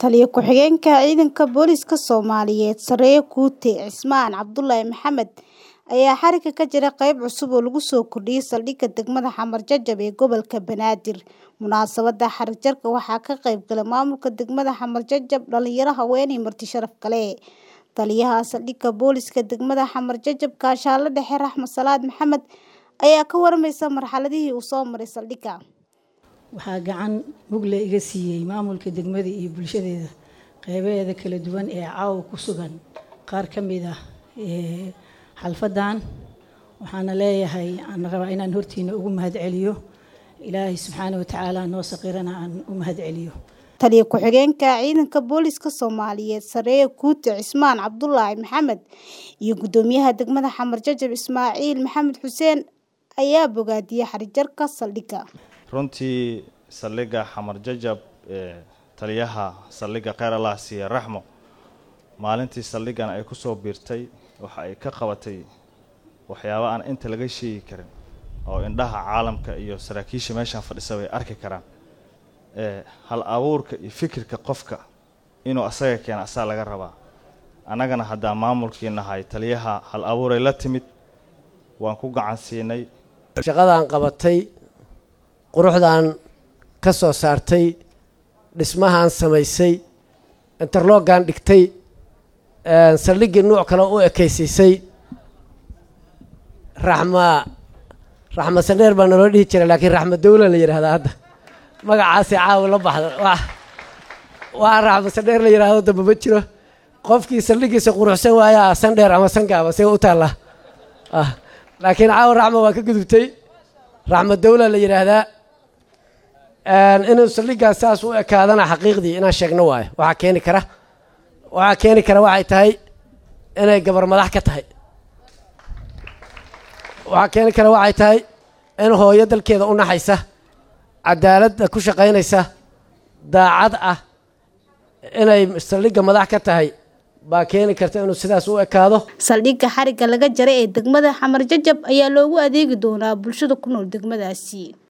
Taliye ku-xigeenka Ciidanka Booliska Soomaaliyeed Saraakiil Guute Cismaan Cabdullaahi Maxamed ayaa xarigga ka jira qayb cusub oo lagu soo kordhiyay saldhigga degmada Xamar Jajab ee gobolka Banaadir. Munaasabadda xarig jarka waxaa ka qayb galay maamulka degmada Xamar Jajab, dhalinyaro, haween iyo marti sharaf kale. Taliyaha saldhigga booliska degmada Xamar Jajab Kaashaale Dhexe Raxmed Salaad Maxamed ayaa ka warmaysa marxaladihii uu soo maray saldhigga. waxaa gacan mugle iga siiyey maamulka degmada iyo bulshadeeda qeybaheeda kala duwan ee caawa ku sugan qaar ka mid ah ee xalfadan waxaana leeyahay aan rabaa inaan hortiina ugu mahadceliyo ilaahay subxaana wa tacaala noo saqirana aan u mahadceliyo Taliye ku-xigeenka Ciidanka Booliska Soomaaliyeed Saraakiil Guute Cismaan Cabdullaahi Maxamed iyo Gudoomiyaha degmada Xamar Jajab Ismaaciil Maxamed Xuseen ayaa bogaadiyay xarig jarka saldhigga. runtii saldhigga xamar jajab ee taliyaha saldhigga kheyr allah siiye raxmo maalintii saldhiggan ay ku soo biirtay waxa ay ka qabatay waxyaabo aan inta laga sheegi karin oo indhaha caalamka iyo saraakiisha meeshan fadhisa bay arki karaan ee hal abuurka iyo fikirka qofka inuu asaga keena asaa laga rabaa annagana haddaa maamulkii nahay taliyaha hal abuuray la timid waan ku gacan siinay shaqadaan qabatay quruxdaan ka soo saartay dhismahaan samaysay interloggan dhigtay saldhiggii nuuc kale u ekaysiisay raxma raxma sandheer baa naloo dhihi jiray laakiin raxma dawla la yidhahdaa hadda magacaasi caawa la baxda waa waa raxma sandheer la yidhahdo damba ma jiro qofkii saldhiggiisa quruxsan waayaa sandheer ama sangaaba see u taallaa laakiin caawa raxma waa ka gudubtay raxma dawla la yidhaahdaa inuu saldhiggaas saas u ekaadana xaqiiqdii inaan sheegno waayo waxaa keeni kara waxaa keeni kara waxay tahay inay gabar madax ka tahay waxaa keeni kara waxay tahay in hooyo dalkeeda u naxaysa cadaaladda ku shaqaynaysa daacad ah inay saldhigga madax ka tahay baa keeni karta inuu sidaas u ekaado Saldhigga xarigga laga jaray ee degmada Xamar Jajab ayaa loogu adeegi doonaa bulshada ku nool degmadaasi.